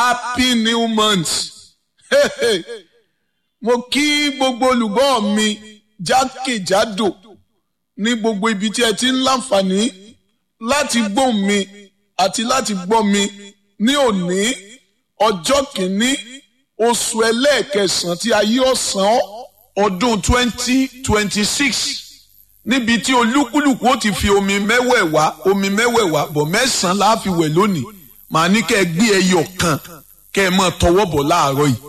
happy new month mo kí gbogbo olùgbọ́ mi jákèjádò ní gbogbo ibi tí ẹ ti ń láǹfààní láti gbọ́ mi àti láti gbọ́ mi ní òní ọjọ́ kìíní oṣù ẹlẹ́ẹ̀kẹsàn-án tí ayé ọ̀sán ọdún twenty twenty six níbi tí olúkúlùkù ó ti fi omi mẹ́wẹ̀ẹ̀wá omi mẹ́wẹ̀ẹ̀wá bọ̀ mẹ́sàn-án la fi wẹ̀ lónìí màá ní kẹ́ ẹ gbé ẹyọ kan kẹ́ ẹ mọ̀ tọwọ́ bọ̀ láàárọ̀ yìí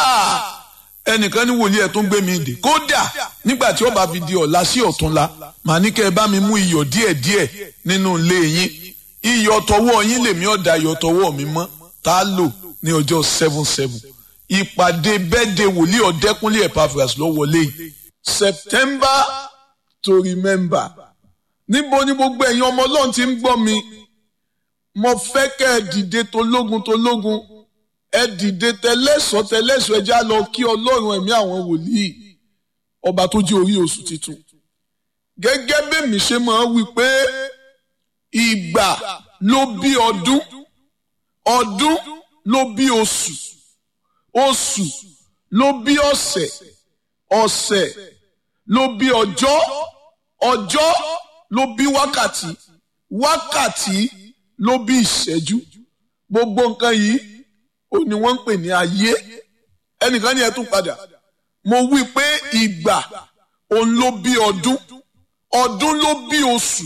ẹnìkan ní wòlíì ẹ̀ tó ń gbé mi dè kódà nígbà tí ó bá fi di ọ̀la sí ọ̀túnla màá ní kẹ́ ẹ bá mi mú iyọ̀ díẹ̀díẹ̀ nínú ilé yín iyọ̀ tọwọ́ yín lèmi ọ̀dà iyọ̀ tọwọ́ mi mọ́ tá a lò ní ọjọ́ seven seven ìpàdé bẹ́ẹ̀dẹ̀ wòlíì ọ̀dẹ́kúnlé Epaphras ló wọlé yìí September to remember níbo ni gbogbo ẹ̀yin ọmọ ọlọ́run ti ń gbọ́ mi mo fẹ́ kẹ́ ẹ dìde tológun tológun ẹ dìde tẹlẹ́sọ̀ tẹlẹ́sọ̀ ẹ já lọ kí ọlọ́run ẹ̀mí àwọn wòlíì ọba tó jẹ́ orí oṣù tuntun gẹ́gẹ́ bẹ́mi ṣe máa wí pé ìgbà ló bí ọdún ọdún ló bí oṣù oṣù ló bí ọ̀sẹ̀ ọ̀sẹ̀ ló bí ọjọ́ ọjọ́ ló bí wákàtí wákàtí ló bí ìṣẹ́jú gbogbo nǹkan yìí ó ní wọ́n ń pè ní ayé ẹnìkan ní ẹ tún padà mo wí pé ìgbà òun ló bí ọdún ọdún ló bí oṣù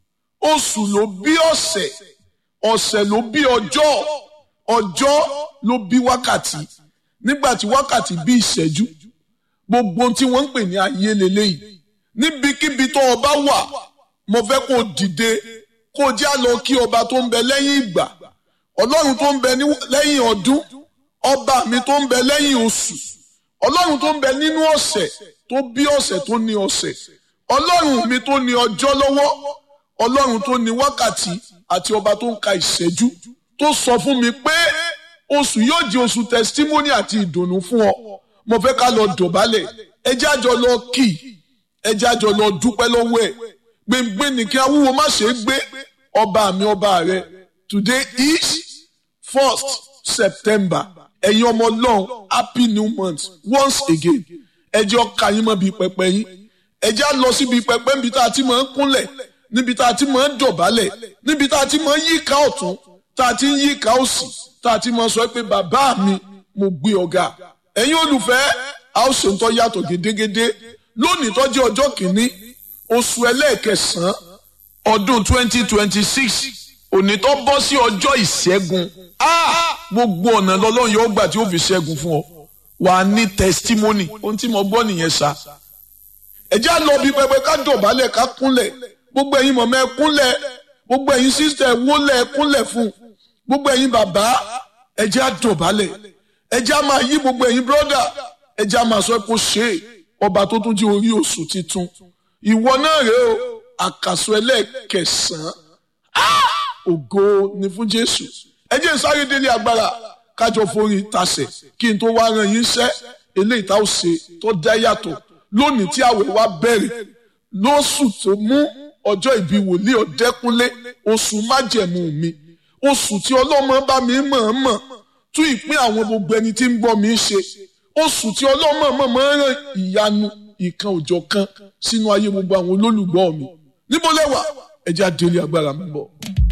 oṣù ló bí ọ̀sẹ̀ ọ̀sẹ̀ ló bí ọjọ́ ọjọ́ ló bí wákàtí nígbà tí wákàtí bí ìṣẹ́jú gbogbo tí wọ́n ń pè ní ayé leléyìí níbikíbi tó o bá wà mo fẹ́ kó o dìde kó o já lọ kí ọba tó ń bẹ lẹ́yìn ìgbà ọlọ́run tó ń bẹ lẹ́yìn ọdún ọba mi tó ń bẹ lẹ́yìn oṣù ọlọ́run tó ń bẹ nínú ọ̀sẹ̀ tó bí ọ̀sẹ̀ tó ní ọ̀sẹ̀ ọlọ́run mi tó ní ọjọ́ lọ́wọ́ ọlọ́run tó ní wákàtí àti ọba tó ń ka ìṣẹ́jú tó sọ fún mi pé oṣù yóò di oṣù testimony àti ìdùnnú fún ọ mo fẹ́ ká lọ dọ̀bálẹ̀ ẹ jẹ́ àjọ lọ kì í ẹ jẹ́ àjọ lọ dúpẹ́ lọ́wọ́ ẹ̀ gbẹ̀ngbẹ̀ ní kí awúwo má ṣe é gbé ọba mi ọba rẹ today is first September ẹ̀yin ọmọ ọlọ́run happy new month once again ẹ jẹ́ ọkà yín mọ́ bíi pẹpẹ yín ẹ jẹ́ á lọ síbi pẹpẹ níbi tá a ti máa ń kúnlẹ̀ níbi tá a ti máa ń dọ̀bálẹ̀ níbi tá a ti máa ń yíká ọ̀tún tá a ti ń yíká òsì tá a ti máa sọ pé bàbá mi mo gbé ọ̀gá ẹ̀yin olùfẹ́ a ó ṣe ń tọ́ yàtọ̀ gédégédé lónìí tó jẹ́ ọjọ́ kìíní oṣù ẹlẹ́ẹ̀kẹsàn-án ọdún twenty twenty six òní tó bọ́ sí ọjọ́ ìṣẹ́gun gbogbo ọ̀nà lọ́lọ́run yóò gbà tí ó fi ṣẹ́gun fún ọ wà á ní testimony ohun tí mo gbọ́ nìyẹn sá ẹ já lọ bí pẹpẹ ká dọ̀bálẹ̀ ká kúnlẹ̀ gbogbo ẹ̀yin mọ̀mọ́ ẹ kúnlẹ̀ gbogbo ẹ̀yin sísẹ̀ ẹ wólẹ̀ ẹ kúnlẹ̀ fún gbogbo ẹ̀yin bàbá ẹ já dọ̀bálẹ̀ ẹ já máa yí gbogbo ẹ̀yin brọ́dà ẹ já máa sọ pé ó ṣe é ọba tó tún jẹ́ orí oṣù titun ìwọ náà rèé o àkàsọ ẹlẹ́ẹ̀kẹsàn-án ògo ni fún Jésù ẹ jẹ́ sáré délé agbára kájọ forí tasẹ̀ kí n tó wá ran yín sẹ́ eléyìí tá ò ṣe tó dá yàtọ̀ lónìí tí àwẹ̀ wa bẹ̀rẹ̀ lóṣù tó mú ọjọ́ ìbí wòlíì ọ̀dẹ́kúnlé oṣù májẹ̀mú mi oṣù tí ọlọ́mọ bá mi mọ̀ọ́mọ̀ tún ìpín àwọn gbogbo ẹni tí ń gbọ́ mi ṣe oṣù tí ọlọ́mọ mọ̀ọ́mọ̀ ràn ìyanu ìkan òjọ̀ kan sínú ayé gbogbo àwọn olólùgbọ́ mi níbo lẹ́wà ẹ jẹ́ á délé agbára mi bọ̀.